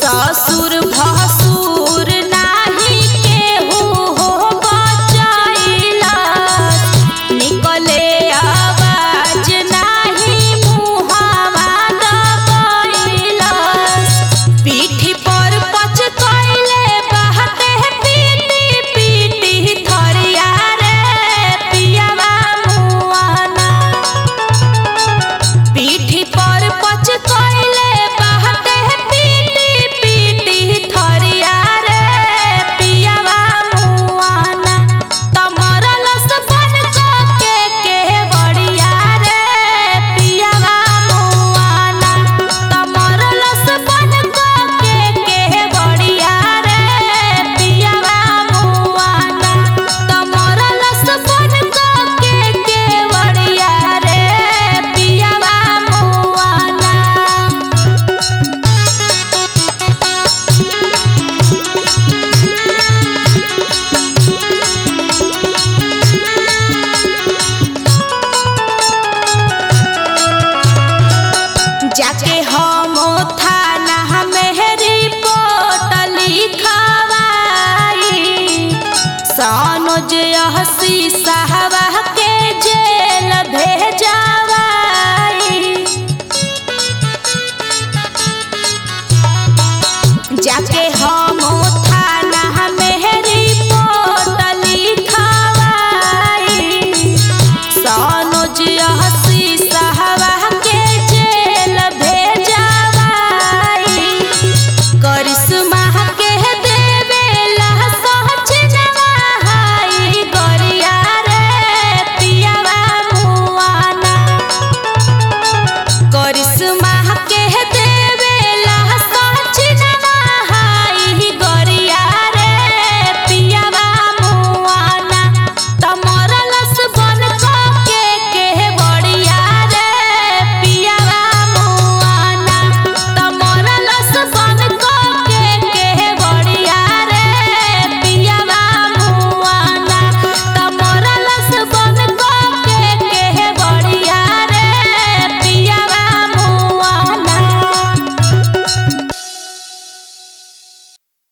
ससुर भसुर नाही केहू हो बचैला निकले आवाज नाही मुहावा दबैला पीठी पर पच कैले बहते पीटी पीटी थरिया रे पियावा मुआना पीठी पर पच कैले बहते पीटी पीटी थरिया रे पियावा मुआना तमरल सबन के के बड़िया रे पियावा मुआना तमरल सबन के के बड़िया रे पियावा मुआना तमरल सबन के के बड़िया रे पियावा मुआना जाके हम थाना में रिपोर्ट लिखवाई सनोज हसी साहबा के जेल भेजवाई जाके